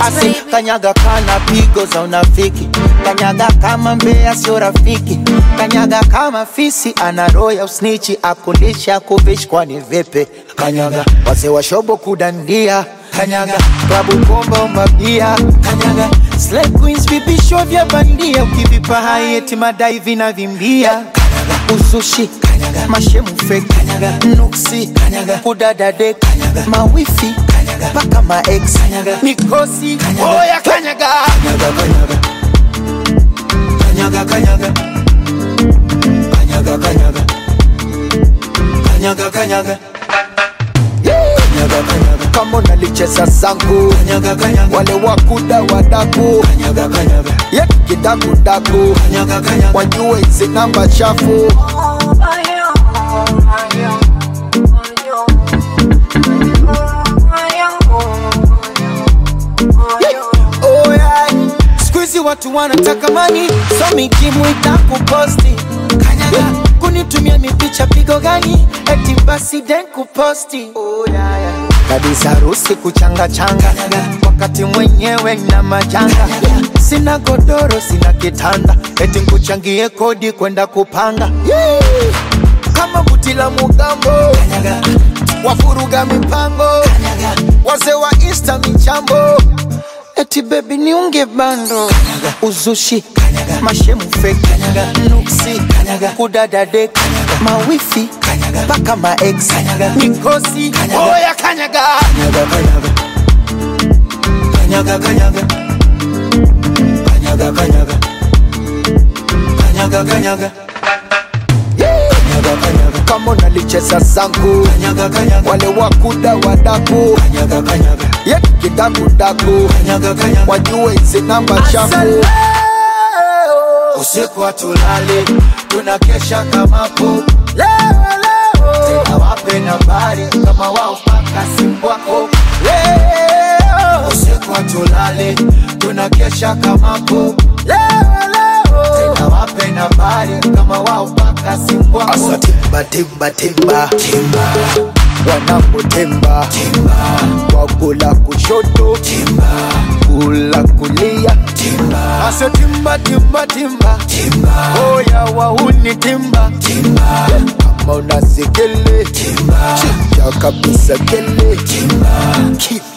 Asi kanyaga kana pigo za unafiki, kanyaga kama mbea sio rafiki, kanyaga kama fisi ana roho ya usnichi, akulisha kuvishi kwani vipi? Kanyaga wazee wa shobo kudandia, kanyaga klabu bomba umabia, kanyaga slay queens vipisho vya bandia, ukivipa hai eti madai vinavimbia, kanyaga uzushi, kanyaga mashemu fake, kanyaga nuksi, kanyaga kudadade, kanyaga mawifi, kanyaga mpaka maex, kanyaga mikosi, oya kanyaga, kanyaga kanyaga kanyaga kanyaga kanyaga kanyaga kanyaga kanyaga Kanyaga, kanyaga. kama unalicheza zangu kanyaga, kanyaga. wale wakuda wadaku kanyaga, kanyaga. ye kidakudaku kanyaga, kanyaga. wajue hizi namba chafu Oh, yeah. Siku hizi watu wanataka mani so mikimu itakuposti kanyaga kunitumia mipicha pigo gani eti basi den kuposti oh, yeah, yeah. kabisa harusi kuchanga changa wakati mwenyewe na majanga sina godoro sina kitanda eti nkuchangie kodi kwenda kupanga yeah. kama buti la mugambo wafuruga mipango wazee wa insta michambo eti bebi niunge bando uzushi mashemu fake nuksi kudadade mawifi mpaka maex mikosi oya kanyaga kanyaga kanyaga kanyaga kanyaga kanyaga kanyaga Kanyaga, kanyaga. kama unalicheza zangu kanyaga, kanyaga. wale wakuda wadaku kanyaga, kanyaga. ye kidakudaku kanyaga, kanyaga. wajue hizi namba chafu usiku hatulali tunakesha kama po tena wape nambari kama wao paka simu wako leo usiku hatulali tunakesha kama po tena wape nambari kama wao paka simu wako asa timba timba timba timba wanapotemba timba wakula kushoto timba kula kulia timba asa timba timba timba timba oya wauni timba timba kama unasikele timba chicha kabisa kele timba Keep